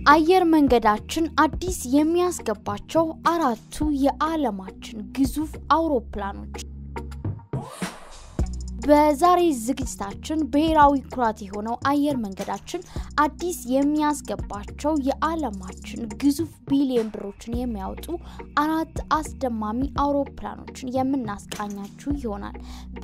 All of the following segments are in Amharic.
አየር መንገዳችን አዲስ የሚያስገባቸው አራቱ የዓለማችን ግዙፍ አውሮፕላኖች በዛሬ ዝግጅታችን ብሔራዊ ኩራት የሆነው አየር መንገዳችን አዲስ የሚያስገባቸው የዓለማችን ግዙፍ ቢሊዮን ብሮችን የሚያወጡ አራት አስደማሚ አውሮፕላኖችን የምናስቃኛችሁ ይሆናል።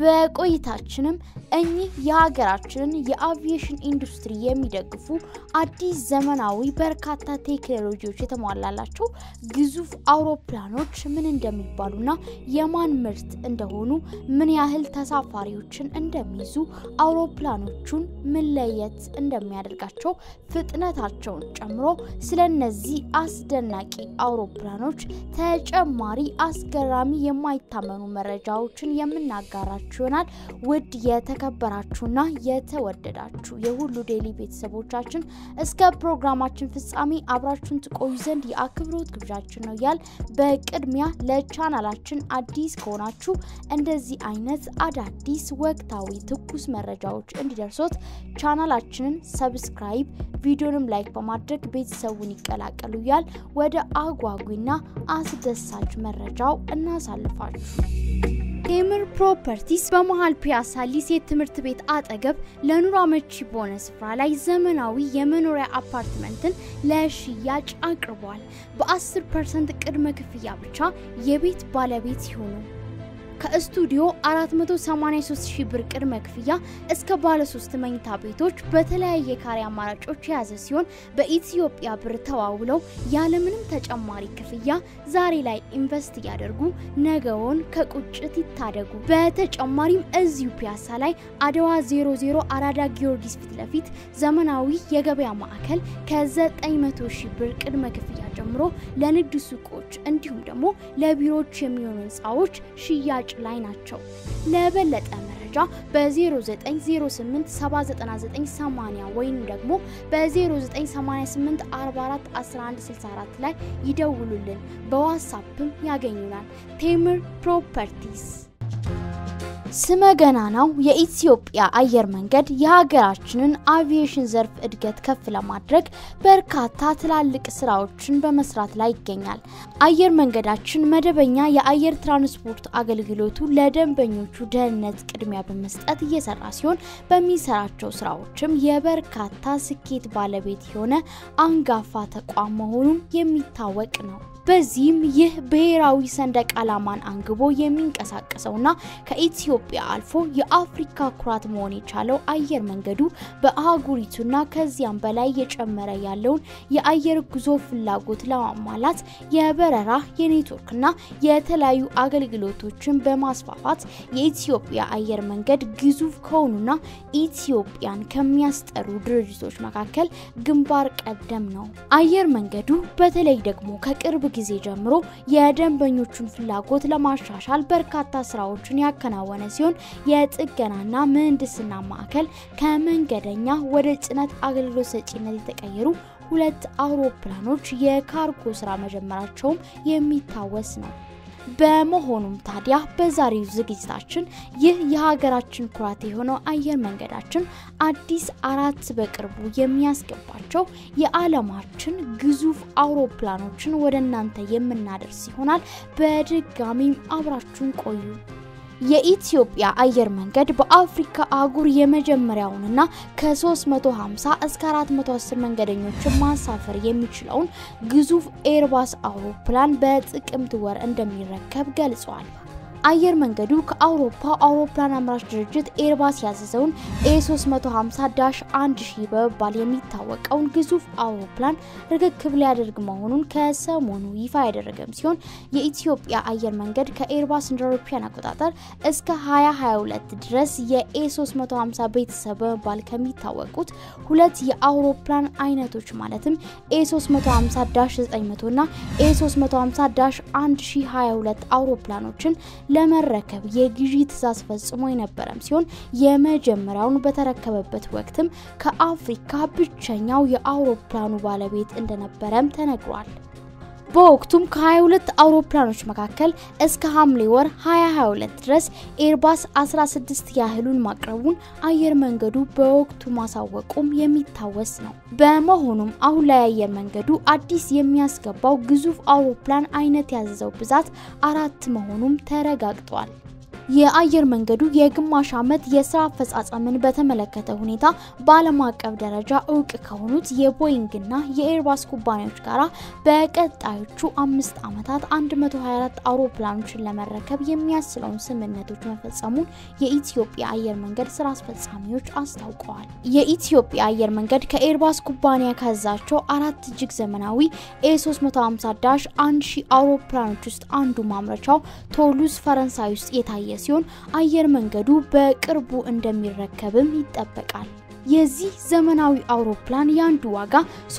በቆይታችንም እኚህ የሀገራችንን የአቪዬሽን ኢንዱስትሪ የሚደግፉ አዲስ ዘመናዊ በርካታ ቴክኖሎጂዎች የተሟላላቸው ግዙፍ አውሮፕላኖች ምን እንደሚባሉና የማን ምርት እንደሆኑ ምን ያህል ተሳፋሪዎች ሰዎችን እንደሚይዙ አውሮፕላኖቹን ምን ለየት እንደሚያደርጋቸው ፍጥነታቸውን ጨምሮ ስለ እነዚህ አስደናቂ አውሮፕላኖች ተጨማሪ አስገራሚ የማይታመኑ መረጃዎችን የምናጋራችሁ ይሆናል። ውድ የተከበራችሁና የተወደዳችሁ የሁሉ ዴይሊ ቤተሰቦቻችን እስከ ፕሮግራማችን ፍጻሜ አብራችሁን ትቆዩ ዘንድ የአክብሮት ግብዣችን ነው ያል በቅድሚያ ለቻናላችን አዲስ ከሆናችሁ እንደዚህ አይነት አዳዲስ ወቅታዊ ትኩስ መረጃዎች እንዲደርሶት ቻናላችንን ሰብስክራይብ ቪዲዮንም ላይክ በማድረግ ቤተሰቡን ይቀላቀሉ ያል ወደ አጓጊና አስደሳች መረጃው እናሳልፋችሁ። ቴምር ፕሮፐርቲስ በመሀል ፒያሳ ሊሴት ትምህርት ቤት አጠገብ ለኑሮ አመቺ በሆነ ስፍራ ላይ ዘመናዊ የመኖሪያ አፓርትመንትን ለሽያጭ አቅርቧል። በ10 ፐርሰንት ቅድመ ክፍያ ብቻ የቤት ባለቤት ሲሆኑ ከስቱዲዮ 483 ሺህ ብር ቅድመ ክፍያ እስከ ባለ ሶስት መኝታ ቤቶች በተለያየ ካሬ አማራጮች የያዘ ሲሆን በኢትዮጵያ ብር ተዋውለው ያለምንም ተጨማሪ ክፍያ ዛሬ ላይ ኢንቨስት እያደርጉ ነገውን ከቁጭት ይታደጉ። በተጨማሪም እዚሁ ፒያሳ ላይ አድዋ 00 አራዳ ጊዮርጊስ ፊት ለፊት ዘመናዊ የገበያ ማዕከል ከ900 ሺህ ብር ቅድመ ክፍያ ጀምሮ ለንግድ ሱቆች እንዲሁም ደግሞ ለቢሮዎች የሚሆኑ ህንፃዎች ሽያጭ ላይ ናቸው። ለበለጠ መረጃ በ0908799980 ወይም ደግሞ በ0988441164 ላይ ይደውሉልን። በዋትሳፕም ያገኙናል። ቴምር ፕሮፐርቲስ ስመ ገናናው የኢትዮጵያ አየር መንገድ የሀገራችንን አቪዬሽን ዘርፍ እድገት ከፍ ለማድረግ በርካታ ትላልቅ ስራዎችን በመስራት ላይ ይገኛል። አየር መንገዳችን መደበኛ የአየር ትራንስፖርት አገልግሎቱ ለደንበኞቹ ደህንነት ቅድሚያ በመስጠት እየሰራ ሲሆን በሚሰራቸው ስራዎችም የበርካታ ስኬት ባለቤት የሆነ አንጋፋ ተቋም መሆኑን የሚታወቅ ነው። በዚህም ይህ ብሔራዊ ሰንደቅ ዓላማን አንግቦ የሚንቀሳቀሰውና ከኢትዮጵያ አልፎ የአፍሪካ ኩራት መሆን የቻለው አየር መንገዱ በአህጉሪቱና ከዚያም በላይ የጨመረ ያለውን የአየር ጉዞ ፍላጎት ለማሟላት የበረራ የኔትወርክና የተለያዩ አገልግሎቶችን በማስፋፋት የኢትዮጵያ አየር መንገድ ግዙፍ ከሆኑና ኢትዮጵያን ከሚያስጠሩ ድርጅቶች መካከል ግንባር ቀደም ነው። አየር መንገዱ በተለይ ደግሞ ከቅርብ ጊዜ ጀምሮ የደንበኞቹን ፍላጎት ለማሻሻል በርካታ ስራዎችን ያከናወነ ሲሆን የጥገናና ምህንድስና ማዕከል ከመንገደኛ ወደ ጭነት አገልግሎት ሰጪነት የተቀየሩ ሁለት አውሮፕላኖች የካርጎ ስራ መጀመራቸውም የሚታወስ ነው። በመሆኑም ታዲያ በዛሬው ዝግጅታችን ይህ የሀገራችን ኩራት የሆነው አየር መንገዳችን አዲስ አራት በቅርቡ የሚያስገባቸው የዓለማችን ግዙፍ አውሮፕላኖችን ወደ እናንተ የምናደርስ ይሆናል። በድጋሚም አብራችሁን ቆዩ። የኢትዮጵያ አየር መንገድ በአፍሪካ አህጉር የመጀመሪያውንና ከ350 እስከ 410 መንገደኞችን ማሳፈር የሚችለውን ግዙፍ ኤርባስ አውሮፕላን በጥቅምት ወር እንደሚረከብ ገልጿል። አየር መንገዱ ከአውሮፓ አውሮፕላን አምራች ድርጅት ኤርባስ ያዘዘውን ኤ350 ዳሽ 1000 በመባል የሚታወቀውን ግዙፍ አውሮፕላን ርክክብ ሊያደርግ መሆኑን ከሰሞኑ ይፋ ያደረገም ሲሆን የኢትዮጵያ አየር መንገድ ከኤርባስ እንደ አውሮፓውያን አቆጣጠር እስከ 2022 ድረስ የኤ350 ቤተሰብ በመባል ከሚታወቁት ሁለት የአውሮፕላን አይነቶች ማለትም ኤ350 ዳሽ 900 እና ኤ350 ዳሽ 1022 አውሮፕላኖችን ለመረከብ የግዢ ትዕዛዝ ፈጽሞ የነበረም ሲሆን የመጀመሪያውን በተረከበበት ወቅትም ከአፍሪካ ብቸኛው የአውሮፕላኑ ባለቤት እንደነበረም ተነግሯል። በወቅቱም ከ22 አውሮፕላኖች መካከል እስከ ሐምሌ ወር 2022 ድረስ ኤርባስ 16 ያህሉን ማቅረቡን አየር መንገዱ በወቅቱ ማሳወቁም የሚታወስ ነው። በመሆኑም አሁን ላይ አየር መንገዱ አዲስ የሚያስገባው ግዙፍ አውሮፕላን አይነት ያዘዘው ብዛት አራት መሆኑም ተረጋግጧል። የአየር መንገዱ የግማሽ ዓመት የስራ አፈጻጸምን በተመለከተ ሁኔታ በዓለም አቀፍ ደረጃ እውቅ ከሆኑት የቦይንግና የኤርባስ ኩባንያዎች ጋር በቀጣዮቹ አምስት ዓመታት 124 አውሮፕላኖችን ለመረከብ የሚያስችለውን ስምምነቶች መፈጸሙን የኢትዮጵያ አየር መንገድ ስራ አስፈጻሚዎች አስታውቀዋል። የኢትዮጵያ አየር መንገድ ከኤርባስ ኩባንያ ካዛቸው አራት እጅግ ዘመናዊ ኤ350 ዳሽ 1000 አውሮፕላኖች ውስጥ አንዱ ማምረቻው ቶሉዝ ፈረንሳይ ውስጥ የታየ ሲሆን አየር መንገዱ በቅርቡ እንደሚረከብም ይጠበቃል። የዚህ ዘመናዊ አውሮፕላን የአንዱ ዋጋ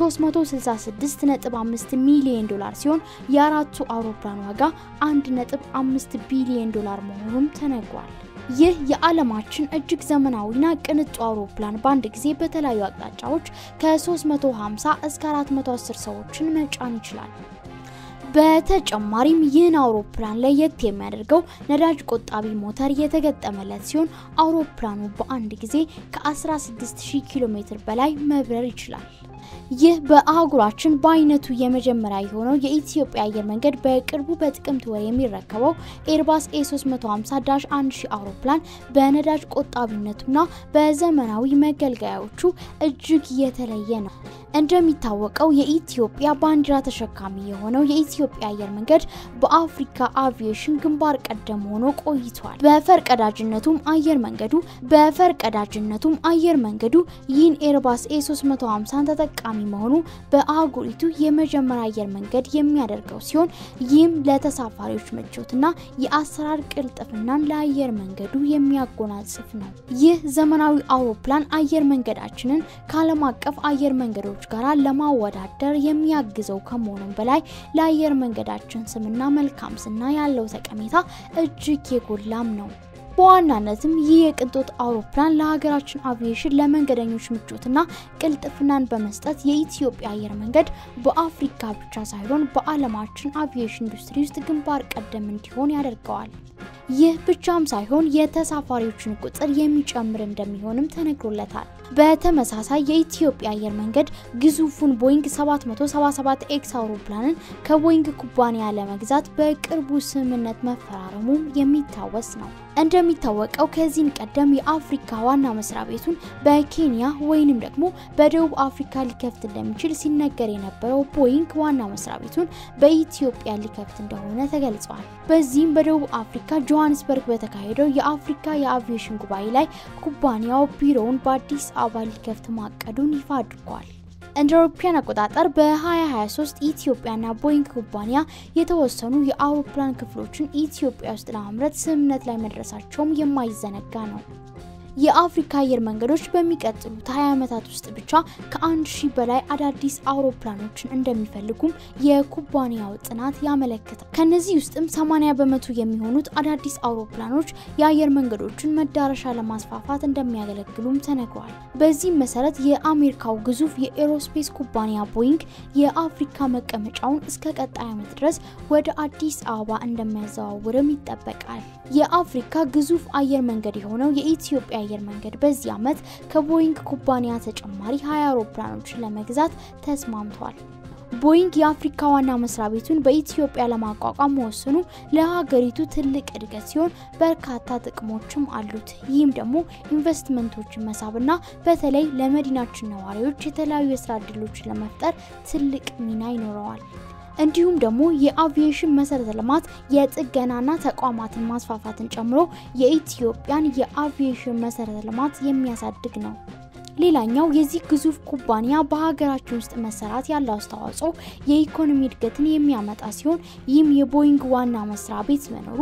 366.5 ሚሊዮን ዶላር ሲሆን የአራቱ አውሮፕላን ዋጋ 1.5 ቢሊዮን ዶላር መሆኑም ተነግሯል። ይህ የዓለማችን እጅግ ዘመናዊና ቅንጡ አውሮፕላን በአንድ ጊዜ በተለያዩ አቅጣጫዎች ከ350 እስከ 410 ሰዎችን መጫን ይችላል። በተጨማሪም ይህን አውሮፕላን ለየት የሚያደርገው ነዳጅ ቆጣቢ ሞተር የተገጠመለት ሲሆን አውሮፕላኑ በአንድ ጊዜ ከ16000 ኪሎ ሜትር በላይ መብረር ይችላል። ይህ በአህጉራችን በአይነቱ የመጀመሪያ የሆነው የኢትዮጵያ አየር መንገድ በቅርቡ በጥቅምት ወር የሚረከበው ኤርባስ ኤ350 ዳሽ 1000 አውሮፕላን በነዳጅ ቆጣቢነቱና በዘመናዊ መገልገያዎቹ እጅግ የተለየ ነው። እንደሚታወቀው የኢትዮጵያ ባንዲራ ተሸካሚ የሆነው የኢትዮጵያ አየር መንገድ በአፍሪካ አቪዬሽን ግንባር ቀደም ሆኖ ቆይቷል። በፈርቀዳጅነቱም አየር መንገዱ በፈርቀዳጅነቱም አየር መንገዱ ይህን ኤርባስ ኤ350 ተጠቃሚ መሆኑ በአህጉሪቱ የመጀመሪያ አየር መንገድ የሚያደርገው ሲሆን ይህም ለተሳፋሪዎች ምቾትና የአሰራር ቅልጥፍናን ለአየር መንገዱ የሚያጎናጽፍ ነው። ይህ ዘመናዊ አውሮፕላን አየር መንገዳችንን ከዓለም አቀፍ አየር መንገዶች ጋር ለማወዳደር የሚያግዘው ከመሆኑም በላይ ለአየር መንገዳችን ስምና መልካም ስና ያለው ጠቀሜታ እጅግ የጎላም ነው። በዋናነትም ይህ የቅንጦት አውሮፕላን ለሀገራችን አቪዬሽን ለመንገደኞች ምቾትና ቅልጥፍናን በመስጠት የኢትዮጵያ አየር መንገድ በአፍሪካ ብቻ ሳይሆን በዓለማችን አቪዬሽን ኢንዱስትሪ ውስጥ ግንባር ቀደም እንዲሆን ያደርገዋል። ይህ ብቻም ሳይሆን የተሳፋሪዎችን ቁጥር የሚጨምር እንደሚሆንም ተነግሮለታል። በተመሳሳይ የኢትዮጵያ አየር መንገድ ግዙፉን ቦይንግ 777 ኤክስ አውሮፕላንን ከቦይንግ ኩባንያ ለመግዛት በቅርቡ ስምምነት መፈራረሙ የሚታወስ ነው። እንደሚታወቀው ከዚህም ቀደም የአፍሪካ ዋና መስሪያ ቤቱን በኬንያ ወይንም ደግሞ በደቡብ አፍሪካ ሊከፍት እንደሚችል ሲነገር የነበረው ቦይንግ ዋና መስሪያ ቤቱን በኢትዮጵያ ሊከፍት እንደሆነ ተገልጿል። በዚህም በደቡብ አፍሪካ ጆሃንስበርግ በተካሄደው የአፍሪካ የአቪዬሽን ጉባኤ ላይ ኩባንያው ቢሮውን በአዲስ አበባ ሊከፍት ማቀዱን ይፋ አድርጓል። እንደ አውሮፓውያን አቆጣጠር በ2023 ኢትዮጵያና ቦይንግ ኩባንያ የተወሰኑ የአውሮፕላን ክፍሎችን ኢትዮጵያ ውስጥ ለማምረት ስምምነት ላይ መድረሳቸውም የማይዘነጋ ነው። የአፍሪካ አየር መንገዶች በሚቀጥሉት 20 ዓመታት ውስጥ ብቻ ከአንድ ሺህ በላይ አዳዲስ አውሮፕላኖችን እንደሚፈልጉም የኩባንያው ጥናት ያመለክታል። ከነዚህ ውስጥም 80 በመቶ የሚሆኑት አዳዲስ አውሮፕላኖች የአየር መንገዶችን መዳረሻ ለማስፋፋት እንደሚያገለግሉም ተነግሯል። በዚህም መሰረት የአሜሪካው ግዙፍ የኤሮስፔስ ኩባንያ ቦይንግ የአፍሪካ መቀመጫውን እስከ ቀጣይ ዓመት ድረስ ወደ አዲስ አበባ እንደሚያዘዋውርም ይጠበቃል። የአፍሪካ ግዙፍ አየር መንገድ የሆነው የኢትዮጵያ አየር መንገድ በዚህ ዓመት ከቦይንግ ኩባንያ ተጨማሪ 20 አውሮፕላኖችን ለመግዛት ተስማምቷል። ቦይንግ የአፍሪካ ዋና መስሪያ ቤቱን በኢትዮጵያ ለማቋቋም መወሰኑ ለሀገሪቱ ትልቅ እድገት ሲሆን በርካታ ጥቅሞችም አሉት። ይህም ደግሞ ኢንቨስትመንቶችን መሳብና በተለይ ለመዲናችን ነዋሪዎች የተለያዩ የስራ እድሎችን ለመፍጠር ትልቅ ሚና ይኖረዋል። እንዲሁም ደግሞ የአቪዬሽን መሰረተ ልማት የጥገናና ተቋማትን ማስፋፋትን ጨምሮ የኢትዮጵያን የአቪዬሽን መሰረተ ልማት የሚያሳድግ ነው። ሌላኛው የዚህ ግዙፍ ኩባንያ በሀገራችን ውስጥ መሰራት ያለው አስተዋጽኦ የኢኮኖሚ እድገትን የሚያመጣ ሲሆን ይህም የቦይንግ ዋና መስሪያ ቤት መኖሩ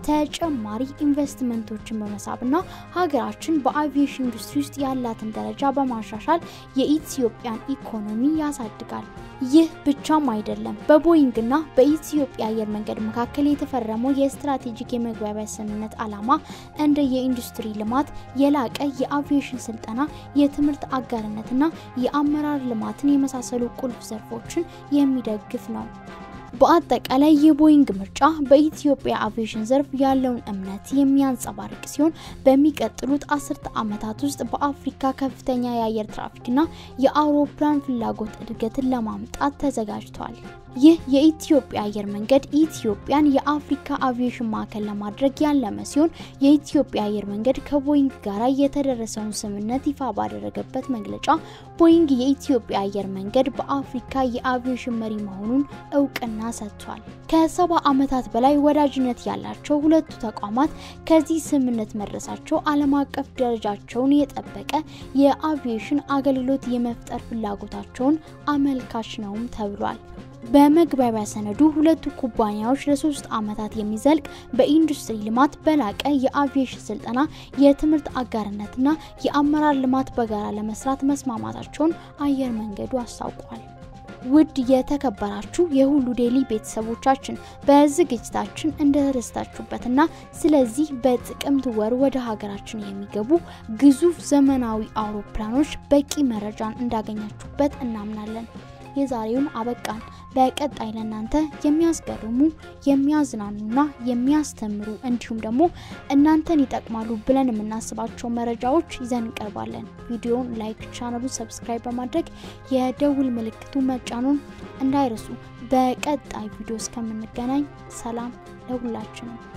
ተጨማሪ ኢንቨስትመንቶችን በመሳብና ሀገራችን በአቪዬሽን ኢንዱስትሪ ውስጥ ያላትን ደረጃ በማሻሻል የኢትዮጵያን ኢኮኖሚ ያሳድጋል። ይህ ብቻም አይደለም። በቦይንግና በኢትዮጵያ አየር መንገድ መካከል የተፈረመው የስትራቴጂክ የመግባቢያ ስምምነት ዓላማ እንደ የኢንዱስትሪ ልማት፣ የላቀ የአቪዬሽን ስልጠና፣ የትምህርት አጋርነትና የአመራር ልማትን የመሳሰሉ ቁልፍ ዘርፎችን የሚደግፍ ነው። በአጠቃላይ የቦይንግ ምርጫ በኢትዮጵያ አቪዬሽን ዘርፍ ያለውን እምነት የሚያንጸባርቅ ሲሆን በሚቀጥሉት አስርተ ዓመታት ውስጥ በአፍሪካ ከፍተኛ የአየር ትራፊክና የአውሮፕላን ፍላጎት እድገትን ለማምጣት ተዘጋጅቷል። ይህ የኢትዮጵያ አየር መንገድ ኢትዮጵያን የአፍሪካ አቪዬሽን ማዕከል ለማድረግ ያለመ ሲሆን የኢትዮጵያ አየር መንገድ ከቦይንግ ጋር የተደረሰውን ስምምነት ይፋ ባደረገበት መግለጫ ቦይንግ የኢትዮጵያ አየር መንገድ በአፍሪካ የአቪዬሽን መሪ መሆኑን እውቅና ሰጥቷል። ከሰባ ዓመታት በላይ ወዳጅነት ያላቸው ሁለቱ ተቋማት ከዚህ ስምምነት መድረሳቸው ዓለም አቀፍ ደረጃቸውን የጠበቀ የአቪዬሽን አገልግሎት የመፍጠር ፍላጎታቸውን አመልካች ነውም ተብሏል። በመግባቢያ ሰነዱ ሁለቱ ኩባንያዎች ለሶስት ዓመታት የሚዘልቅ በኢንዱስትሪ ልማት፣ በላቀ የአቪዬሽን ስልጠና፣ የትምህርት አጋርነትና የአመራር ልማት በጋራ ለመስራት መስማማታቸውን አየር መንገዱ አስታውቋል። ውድ የተከበራችሁ የሁሉ ዴይሊ ቤተሰቦቻችን በዝግጅታችን እንደተደሰታችሁበትና ስለዚህ በጥቅምት ወር ወደ ሀገራችን የሚገቡ ግዙፍ ዘመናዊ አውሮፕላኖች በቂ መረጃን እንዳገኛችሁበት እናምናለን። የዛሬውን አበቃን። በቀጣይ ለእናንተ የሚያስገርሙ የሚያዝናኑና የሚያስተምሩ እንዲሁም ደግሞ እናንተን ይጠቅማሉ ብለን የምናስባቸው መረጃዎች ይዘን እንቀርባለን። ቪዲዮውን ላይክ፣ ቻናሉን ሰብስክራይብ በማድረግ የደውል ምልክቱ መጫኑን እንዳይረሱ። በቀጣይ ቪዲዮ እስከምንገናኝ ሰላም ለሁላችንም።